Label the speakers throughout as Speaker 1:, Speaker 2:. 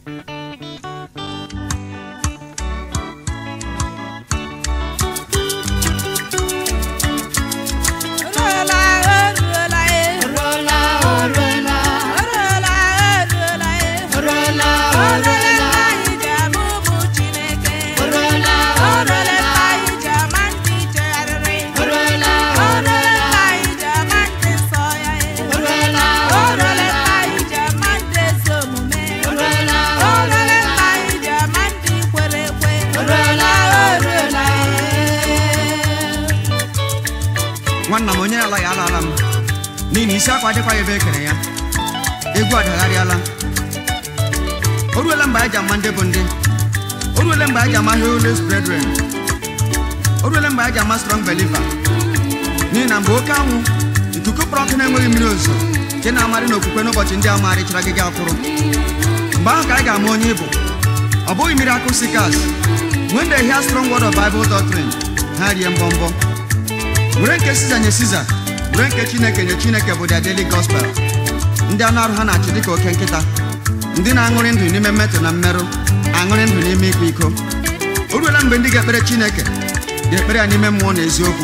Speaker 1: nwanna m onye alaghị alaala m n'ihi na isi akwa adịkwa ebe e kere ya egwu adagharịala o ruola mgbe anyị ji ama ndị bụ ndị o ruola mgbe anyị ji ama Holy Brethren o ruola mgbe anyị ji ama strong believer n'ihi na mgbe oke anwụ ikuku kpọrọ ọkụ na-enweghị mmiri ozuzo nke na-amarị n'okwukwe n'ụbọchị ndị amarịchara gị akwụrụ mgbe ahụ ka anyị ga-ama onye ịbụ ọ bụghị miracle seekers when they hear strong word of Bible doctrine ha rie mbọmbọ were nke siza nye siza were nke chineke nye chineke bụ their daily gospel ndị anụ arụ ha na-achị dịka oke nkịta ndị na-aṅụrị ndụ n'ime mmetọ na mmerụ aṅụrị ndụ n'ime ịkwa iko o ruola mgbe ndị ga-ekpere chineke ga-ekpere ya n'ime mmụọ na eziokwu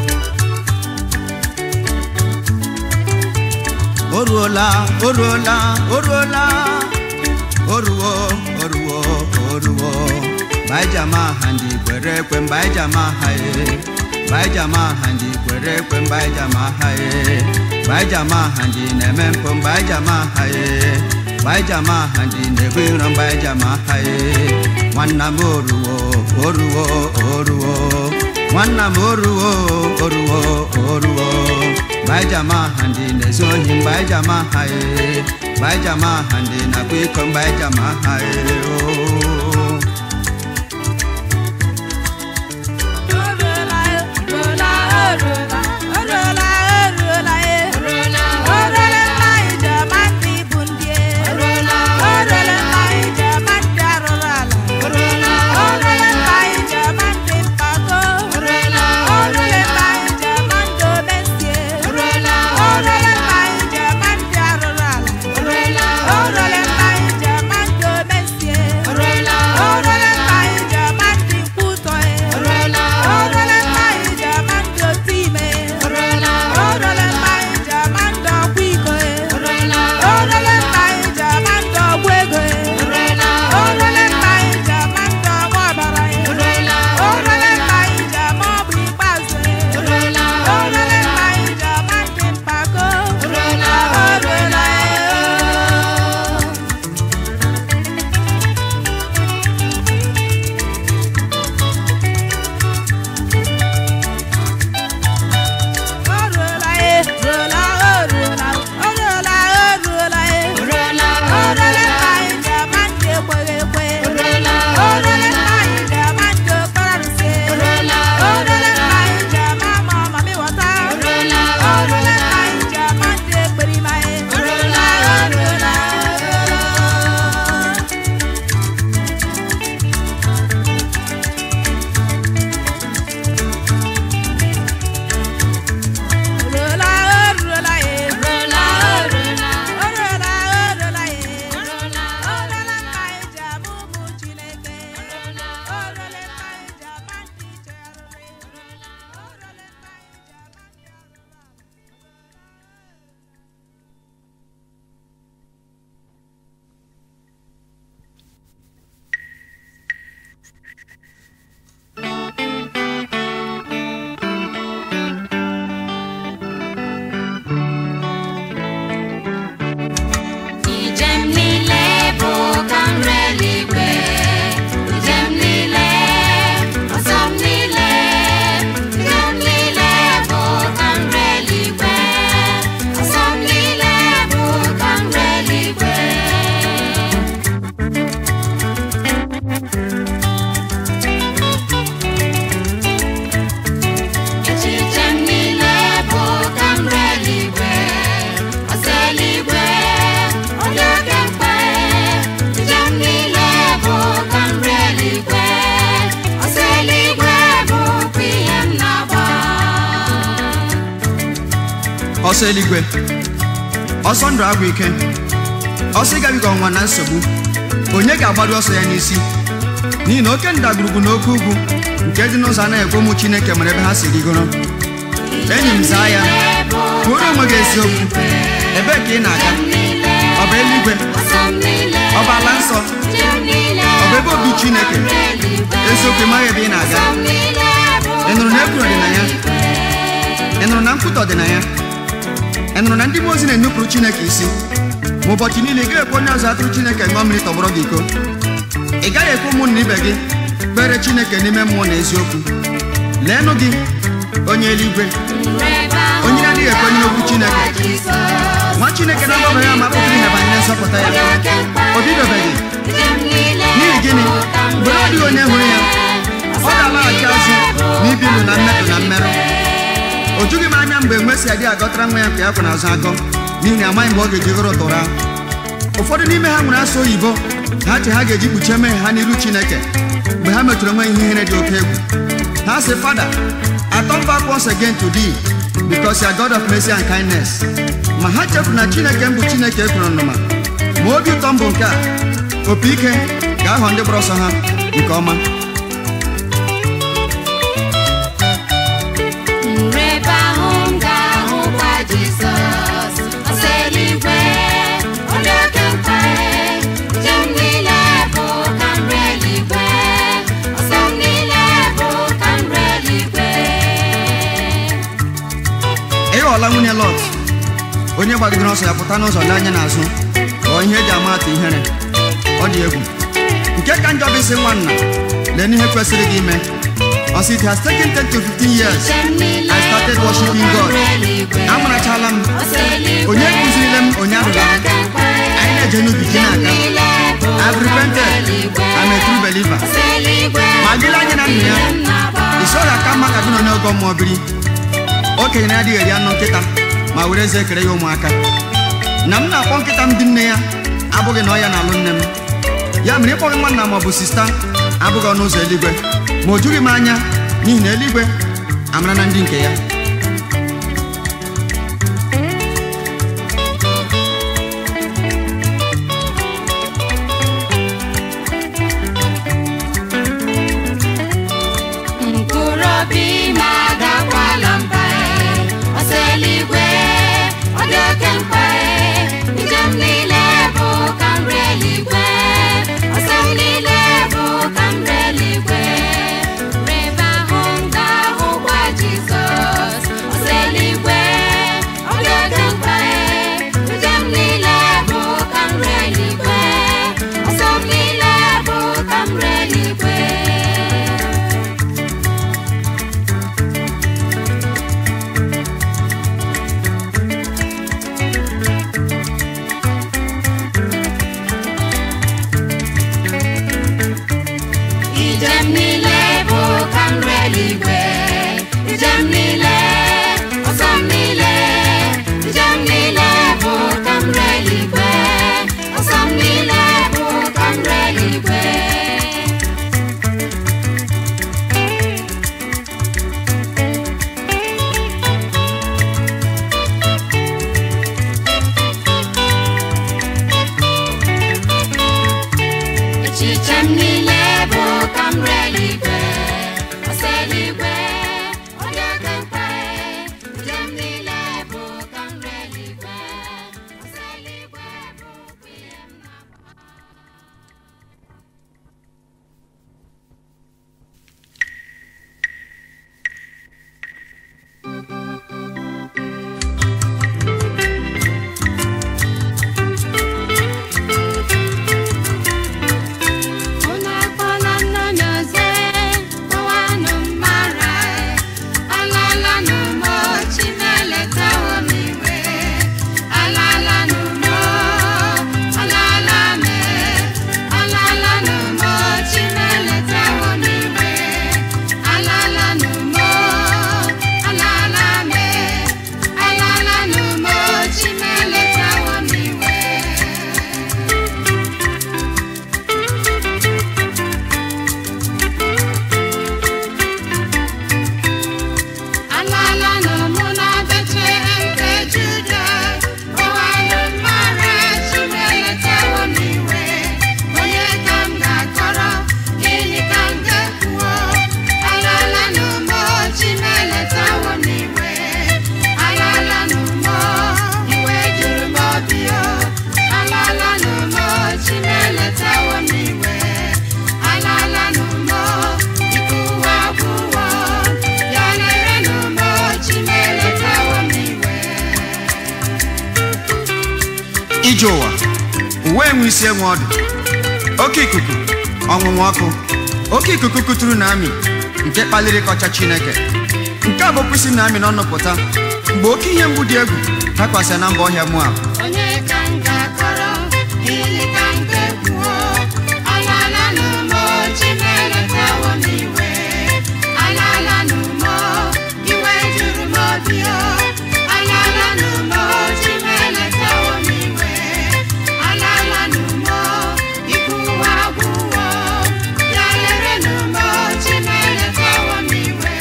Speaker 1: o ruola o ruola o ruola o ruo o ruo o ruo mgbe anyị ji ama aha ndị kwere ekwe mgbe anyị ji ama aha e mgbe anyị ji ama aha ndị kwere ekwe mgbe anyị ji ama aha e mgbe anyị ji ama aha ndị na-eme mpụ mgbe anyị ji ama aha e mgbe anyị ji ama aha ndị na-ebu iro mgbe anyị ji ama aha e nwanna m oruwo oruwo oruwo nwanna m oruwo oruwo oruwo mgbe anyị ji ama aha ndị na-ezu ohi mgbe anyị ji ama aha e mgbe anyị ji ama aha ndị na-akwa iko mgbe anyị ji ama aha e o ọsọ eluigwe ọsọ ndụ agwụ ike ọsọ ịgabiga ọnwa na nsogbu onye ga-agbado ọsọ ya n'isi n'ihi na oke ndagwurugwu na oke ugwu nke dị n'ụzọ anaghị ekwe ụmụ chineke mere ebe ha si rigoro enyi m zaa ya kwuoro onwe gị eziokwu ebee ka ị na-aga ọ bụ eluigwe ọ bụ ala nsọ ọ bụ ebe obi chineke eziokwu ịmaghị ebe ị na-aga ị nụrụ na ekwuru dị na ya ị nụrụ na nkwutọ dị na ya ị nụrụ na ndị mmụọ ozi na-enupụrụ chineke isi ma ụbọchị niile ị gaghị ekwe onye ọzọ atụrụ chineke ṅụọ mmiri tọgbọrọ gị iko ị gaghị ekwe ụmụnna ibe gị kpere chineke n'ime mmụọ na eziokwu leenụ gị onye eluigwe onye na-adịghị ekwenye n'okwu chineke nwa chineke na-agbabeghị ama pụtara ihe banyere nzọpụta ya o bidobeghị n'ihi gịnị mgbe na ọ dịghị onye hụrụ ya ọ ga-alaghachi azụ na ibi ndụ na mmetụ na mmerụ o jughị m anya mgbe nwe si adị agọtara nwa ya nke ya kwa n'azụ akọ n'ihi na amaghị mgbe ọ ga-eji ghọrọ ụtụrụ ahụ ụfọdụ n'ime ha nwere asụ oyibo ha che ha ga-eji kpuchie mmehie ha n'iru chineke mgbe ha metụrụ onwe ihe ihere dị oke egwu ha sị fada I turn back once again to thee because you are God of mercy and kindness ma ha chefuru na chineke m bụ chineke ekwuru nnụma ma obi ụtọ m bụ nke a opi ike ga-aghọ ndị gbara ọsọ ha nke ọma
Speaker 2: Nrebe ahụ m ga-ahụkwa Jizọs ọsọ eluigwe onye oke mkpaghe njem niile bụ ka nri eluigwe ọsọ m niile bụ ka nri eluigwe
Speaker 1: ị ghọọla nwunye Lọt onye gbagidere ọsọ ya pụta n'ụzọ lee anya n'azụ ghọọ ihe eji ama atụ ihere ọ dị egwu nke ka njọ bụ isi nwanna lee n'ihe kwesịrị gị ime ọ sị it has taken 10 to 15 years
Speaker 2: njem niile
Speaker 1: I started
Speaker 2: bụ
Speaker 1: worshiping
Speaker 2: ka
Speaker 1: God
Speaker 2: nri eluigwe
Speaker 1: amarachala m
Speaker 2: ọsọ eluigwe
Speaker 1: onye kụzirile m onye
Speaker 2: onye
Speaker 1: ahụrụ
Speaker 2: oke mkpaghe
Speaker 1: anyị na-eje n'ubi ji
Speaker 2: njem
Speaker 1: na-aga
Speaker 2: niile bụ
Speaker 1: I've
Speaker 2: ka nri
Speaker 1: repented
Speaker 2: eluigwe
Speaker 1: I'm a true believer
Speaker 2: ọsọ eluigwe
Speaker 1: ma gịle anya na ndụ ya
Speaker 2: ihe m na-agba
Speaker 1: isoro aka mma ka gị nọ n'ogo mmụọ biri okenye na-adịghị eri anụ nkịta ma were eze ekere ya ụmụaka na m na-akpọ nkịta m dị nne ya abụghị na ọ ya na-alụ nne m ya mere ịkpọghị nwanna ma ọ bụ sista abụghị ọnụ ụzọ eluigwe ma o jughị m anya n'ihi na eluigwe amara na ndị nke ya
Speaker 2: mkpụrụ obi m agakwala mba ọsọ eluigwe ọ dị oke mkpa njem niile bụ ka nri eluigwe ọsọ m niile bụ ka nri eluigwe rebe ahụ m ga-ahụkwa Jizọs ọsọ eluigwe ọ dị oke mkpa njem niile bụ ka nri eluigwe ọsọ m niile bụ ka nri eluigwe Ijem niile bụ ka nri eluigwe Ijem niile, ọsọ m niile Ijem niile bụ ka nri eluigwe Ọsọ m niile bụ ka nri eluigwe Echiche m niile bụ ka m ree eluigwe ọsọ eluigwe onye oke mkpa njem m niile bụ ka m ree eluigwe ọsọ eluigwe bụ ihe m na-agba Unu akpọla nna m oze, kpọwanụ m mara
Speaker 1: enwe isi enwe ọdụ oke ikuku ọnwụnwa ọkụ oke ikuku kụturu na amị nke kpaliri kọcha chineke nke a bụ kwụsị na amị n'ọnụ pụta mgbe oke ihe mgbu dị egwu dakwasị na mba ọhịa moab
Speaker 2: onye ka m ga-akọrọ gịnị ka m ga-ekwuo alaala n'ụmụ chimeletawo m iwe alaala n'ụmụ iwe juru m obi o alaala n'ụmụ chimeletawo m iwe alaala n'ụmụ ikwuwa agwụwo ya lere n'ụmụ chimeletawo m iwe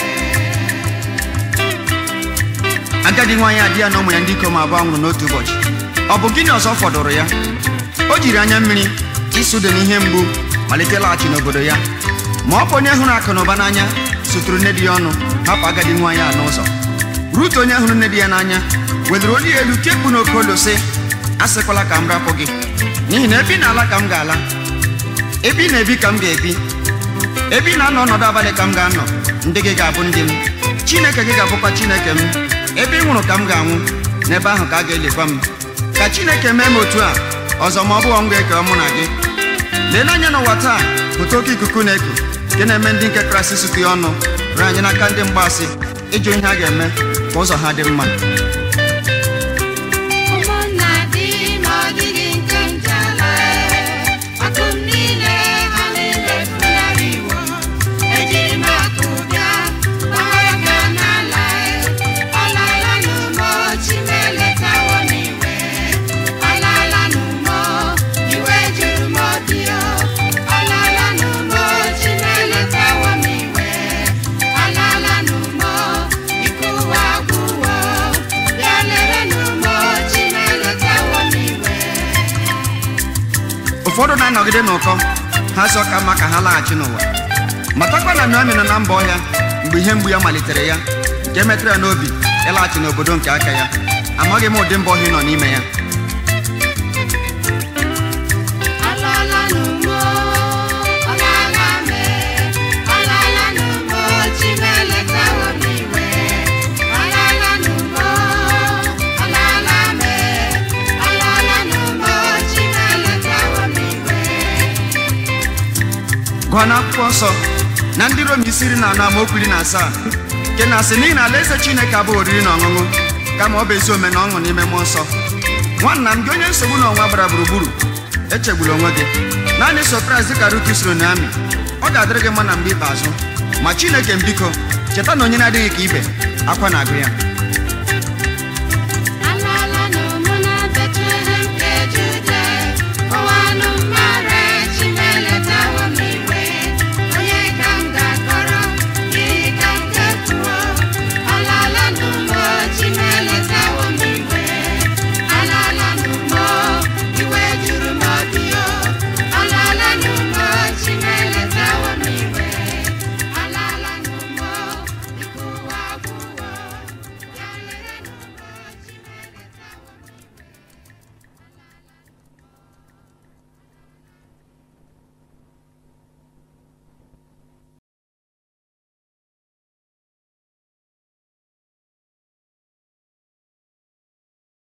Speaker 1: agadi nwaanyị adị ya na ụmụ ya ndị ikom abụọ nwụrụ n'otu ụbọchị ọ bụ gịnị ọzọ fọdụrụ ya o jiri anya mmiri ịsụde n'ihe mgbu malite laghachi n'obodo ya ma ọ bụ onye hụrụ akụ na ụba n'anya sụtụrụ nne di ya ọnụ hapụ agadi nwaanyị a n'ụzọ rut onye hụrụ nne di ya n'anya weliri olu ya elu kekpu n'oke olu sị asịkwala ka m rapụ gị n'ihi na ebe ị na-ala ka m ga-ala ebe ị na-ebi ka m ga-ebi ebe ị na-anọ ọnọdụ abalị ka m ga-anọ ndị gị ga-abụ ndị m chineke gị ga-abụkwa chineke m ebe ị nwụrụ ka m ga-anwụ n'ebe ahụ ka a ga-elikwa m ka chineke mee m otu a ọzọ ma ọ bụghị m ga-ekewa mụ na gị lee n'anya n'ụwa taa pụta oke ikuku na-eku nke na-eme ndị nke kraịst sụtụ ya ọnụ ree anyị n'aka ndị mgbaasị ịjụ ihe a ga-eme ka ụzọ ha dị mma
Speaker 2: ụmụnna dị ma ọ dịghị nke njala akụ m niile ha niile funarịwo ejiri m akụ bịa gbawara ga n'ala ọlala n'ụmụ chimeletawo m iwe ọlala n'ụmụ iwe juru m obi o ọlala n'ụmụ chimeletawo m iwe ọlala n'ụmụ ikuwa agwụwo bịa lere n'ụmụ chimeletawo m iwe
Speaker 1: ụfọdụ na-anọgide n'ụkọ ha sọ ka mma ka ha laghachi n'ụwa matakwa na Naomi nọ na mba ọhịa mgbe ihe mgbu ya malitere ya nke metụrụ ya n'obi ịlaghachi n'obodo nke aka ya amaghị m ụdị mba ọhịa ị nọ n'ime ya
Speaker 2: Alala n'ugbo, ọlala mee, ọlala n'ugbo, Chimeletawo m iwe. Ọlala n'ugbo, ọlala mee, ọlala n'ugbo, Chimeletawo m iwe.
Speaker 1: gụọ n'akwụkwọ nsọ na ndị rom isi iri na anọ amaokwu iri na asaa nke na-asị n'ihi na alaeze chineke abụghị oriri na ọṅụṅụ kama ọ bụ ezi ome na ọṅụ n'ime mmụọ nsọ nwanna m gị onye nsogbu na ọnwa gbara gburugburu echegbula onwe gị naanị so kraịst dịka rut soro na amị ọ ga-adịrị gị mma na mgbe ikpeazụ ma chineke m biko cheta na onye na-adịghị ka ibe akwa na-agụ ya